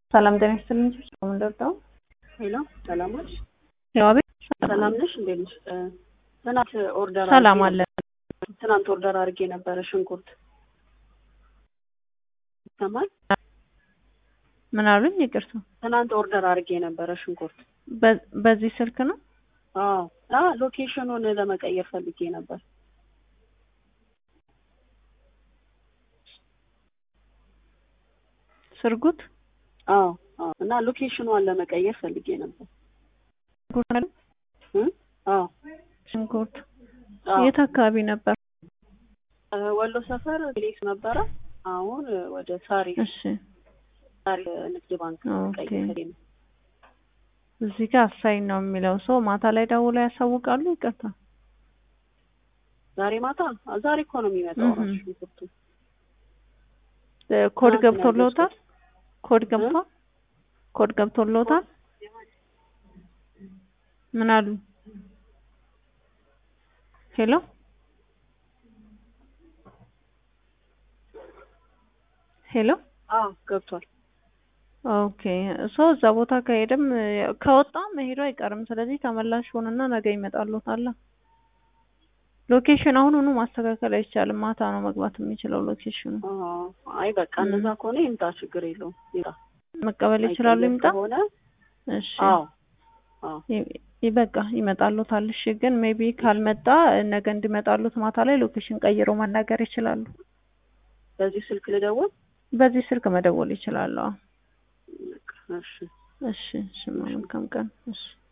ሰላም ጤና ይስጥልኝ። ምንደርጠው ሄሎ ሰላም ነሽ? ያው ቤት ሰላም ነሽ? እንዴት ነሽ? ትናንት ኦርደር ሰላም አድርጌ አለ። ትናንት ኦርደር አድርጌ ነበረ ሽንኩርት ይሰማል? ምን አሉኝ? ይቅርታ። ትናንት ኦርደር አድርጌ ነበረ ሽንኩርት። በ- በዚህ ስልክ ነው? አዎ አ ሎኬሽኑን ለመቀየር ፈልጌ ነበር። ስርጉት አዎ አዎ እና ሎኬሽኗን ለመቀየር ፈልጌ ነበር። ሽንኩርት አይደል? እ? አዎ ሽንኩርት አዎ የት አካባቢ ነበር? እ፣ ወሎ ሰፈር ሌስ ነበረ። አሁን እ፣ ወደ ሳሪ እሺ ሳሪ ንግድ ባንክ ኦኬ። ቀይሬ ነው። እዚህ ጋር አሳይን ነው የሚለው ሰው ማታ ላይ ደውለው ያሳውቃሉ። ይቅርታ ዛሬ ማታ አ፣ ዛሬ እኮ ነው የሚመጣው እህ። ራሱ ሽንኩርቱ። እ፣ ኮድ ትናንት ነው ገብቶልዎታል? ያዘዝኩት። ኮድ ገብቷል? ኮድ ገብቶልዎታል? ምን አሉ? ሄሎ ሄሎ አዎ ገብቷል። ኦኬ ሶ እዛ ቦታ ከሄደም ከወጣ መሄዱ አይቀርም። ስለዚህ ተመላሽ ሆንና ነገ ይመጣልዎታል። ሎኬሽን አሁኑኑ ማስተካከል አይቻልም። ማታ ነው መግባት የሚችለው ሎኬሽኑ። አዎ አይ በቃ እም። እንደዛ ከሆነ ይምጣ፣ ችግር የለውም ይምጣ። መቀበል ይችላሉ። አይቀየር ይምጣ። ከሆነ እሺ አዎ አዎ ይ- ይበቃ ይመጣልዎታል። እሺ ግን ሜቢ ካልመጣ ነገ እንዲመጣሉት ማታ ላይ ሎኬሽን ቀይረው መናገር ይችላሉ። በዚህ ስልክ ልደውል። በዚህ ስልክ መደወል ይችላሉ። አዎ። በቃ እሺ እሺ እሺ መልካም ቀን። እሺ